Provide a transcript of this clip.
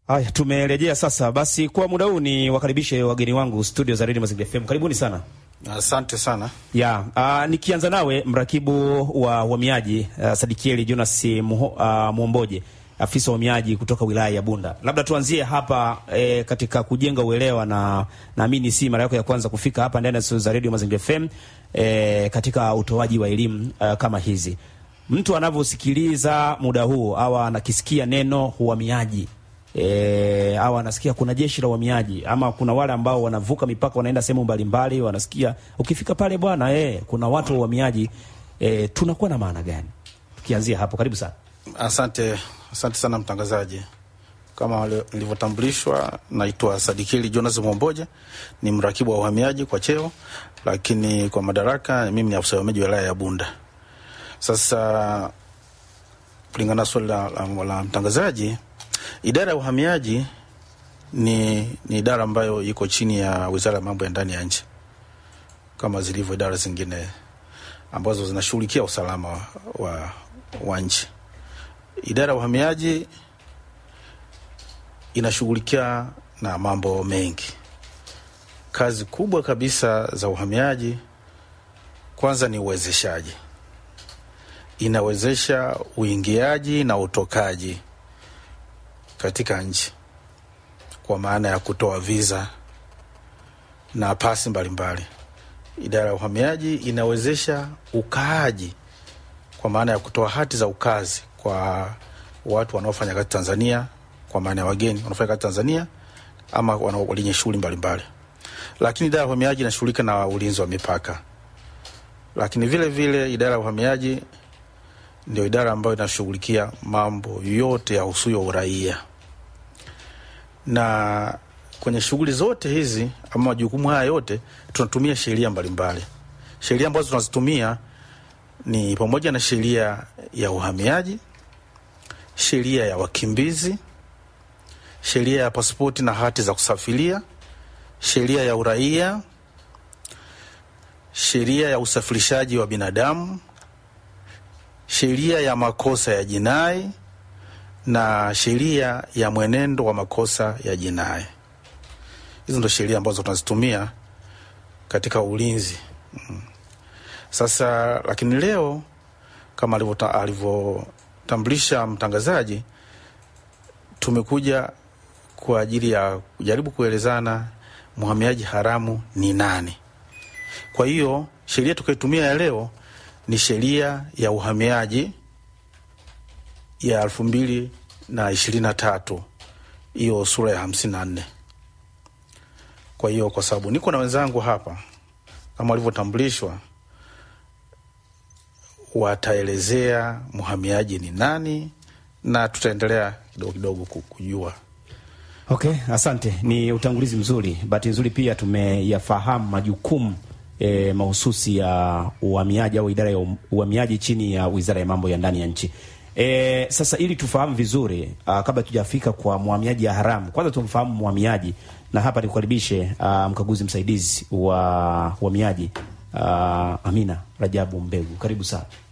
Haya, tumerejea sasa. Basi kwa muda huu ni wakaribishe wageni wangu studio za Radio Mazingira FM. Karibuni sana. Asante sana. Ya, uh, nikianza nawe mrakibu wa uhamiaji uh, Sadikieli Jonas Muho, uh, Mwomboje afisa wa uhamiaji kutoka wilaya ya Bunda. Labda tuanzie hapa eh, katika kujenga uelewa na naamini si mara yako ya kwanza kufika hapa ndani ya studio za Radio Mazingira FM eh, katika utoaji wa elimu uh, kama hizi. Mtu anavyosikiliza muda huu au anakisikia neno uhamiaji E, au anasikia kuna jeshi la uhamiaji ama kuna wale ambao wanavuka mipaka wanaenda sehemu mbalimbali, wanasikia ukifika pale bwana e, kuna watu wa uhamiaji e, tunakuwa na maana gani? Tukianzia hapo, karibu sana. Asante, asante sana mtangazaji. Kama nilivyotambulishwa, naitwa Sadikili Jonas Mwomboje, ni mrakibu wa uhamiaji kwa cheo, lakini kwa madaraka mimi ni afisa uhamiaji wilaya ya Bunda. Sasa kulingana na swali la, la, la mtangazaji Idara ya uhamiaji ni, ni idara ambayo iko chini ya Wizara ya Mambo ya Ndani ya Nchi kama zilivyo idara zingine ambazo zinashughulikia usalama wa, wa, wa nchi. Idara ya uhamiaji inashughulikia na mambo mengi. Kazi kubwa kabisa za uhamiaji kwanza ni uwezeshaji, inawezesha uingiaji na utokaji katika nchi kwa maana ya kutoa viza na pasi mbalimbali. Idara ya uhamiaji inawezesha ukaaji kwa maana ya kutoa hati za ukazi kwa watu wanaofanya kazi Tanzania, kwa maana ya wageni wanaofanya kazi Tanzania ama wenye shughuli mbalimbali. Lakini idara ya uhamiaji inashughulika na ulinzi wa mipaka, lakini vile vile idara ya uhamiaji ndio idara ambayo inashughulikia mambo yote ya husuyo uraia. Na kwenye shughuli zote hizi ama majukumu haya yote tunatumia sheria mbalimbali. Sheria ambazo tunazitumia ni pamoja na sheria ya uhamiaji, sheria ya wakimbizi, sheria ya pasipoti na hati za kusafiria, sheria ya uraia, sheria ya usafirishaji wa binadamu sheria ya makosa ya jinai na sheria ya mwenendo wa makosa ya jinai. Hizo ndo sheria ambazo tunazitumia katika ulinzi. Sasa lakini leo kama alivyotambulisha mtangazaji, tumekuja kwa ajili ya kujaribu kuelezana mhamiaji haramu ni nani. Kwa hiyo sheria tukaitumia ya leo ni sheria ya uhamiaji ya elfu mbili na ishirini na tatu hiyo sura ya hamsini na nne. Kwa hiyo kwa sababu niko na wenzangu hapa kama walivyotambulishwa, wataelezea mhamiaji ni nani na tutaendelea kidogo kidogo kujua. Okay, asante. Ni utangulizi mzuri. Bahati nzuri pia tumeyafahamu majukumu E, mahususi ya uhamiaji au idara ya uhamiaji chini ya Wizara ya Mambo ya Ndani ya Nchi. E, sasa ili tufahamu vizuri a, kabla tujafika kwa mhamiaji ya haramu, kwanza tumfahamu mhamiaji, na hapa nikukaribishe mkaguzi msaidizi wa uhamiaji Amina Rajabu Mbegu, karibu sana.